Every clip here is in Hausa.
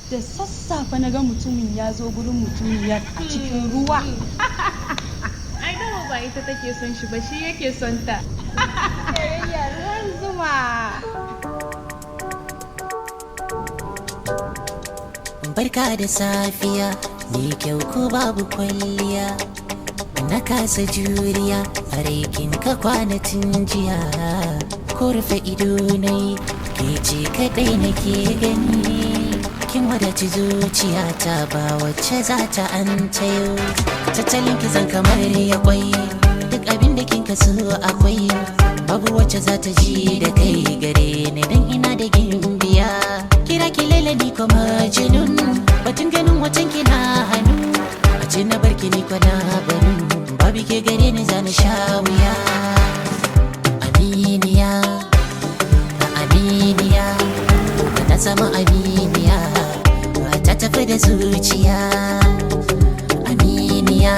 da sassafe na ga mutumin ya zo gurin mutumiyar a cikin ruwa ai dama ba ita take son shi ba shi yake son ta soyayya ruwan zuma barka da safiya mai kyau ko babu kwalliya na kasa juriya a raikin ka kwanatin jiya ko rufe ido na yi ke ce kadai nake gani kin wadaci zuciyata ba wacce za ta an tayo tattalin kizan kamar ya kwai duk abin da kin kaso akwai babu wacce za ta ji da kai gare ni dan ina da gimbiya kira ki ni kuma jinun batun ganin wacan kina hannu a ce na barki ni kwana barin babu ke gare ni zana sha wuya aminiya aminiya na sama aminiya ta tafi da zuciya aminiya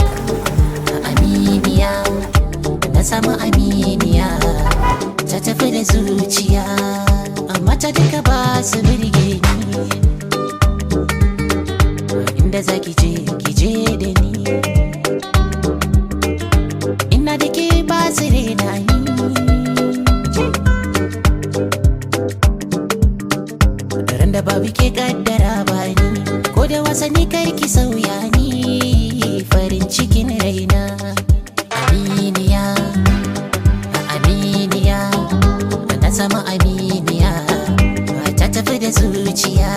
aminiya na samu aminiya ta tafi da zuciya amma ta duka ba su birge ni inda za ki je ki je da ni ina da ke ba su rena ni ran da babu ke kaddara ba ni ko da wasanni karki sauya ni farin cikin raina aminiya aminiya na sama aminiya ta tafi da zuciya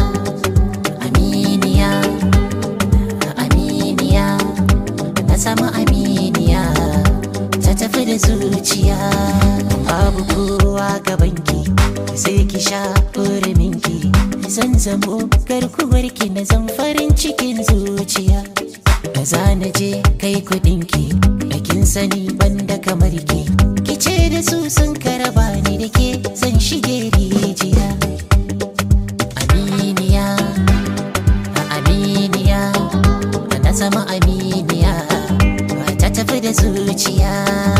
aminiya aminiya na sama aminiya ta tafi da zuciya babu kowa gabanki sai ki sha minki zan zamo garkuwarki na zan farin cikin zuciya da za na je kai kudinki da kin sani banda kamar ki ki ce da su sun karaba ni da ke zan shige rijiya aminiya aminiya na sama aminiya ta tafi da zuciya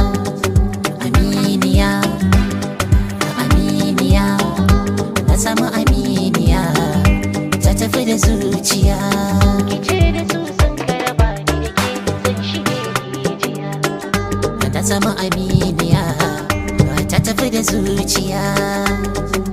aminiya aminiya na sama aminiya ta tafi da zuciya kice da su sun karaba ni da ke zan shige rijiya ta sama aminiya ta tafi da zuciya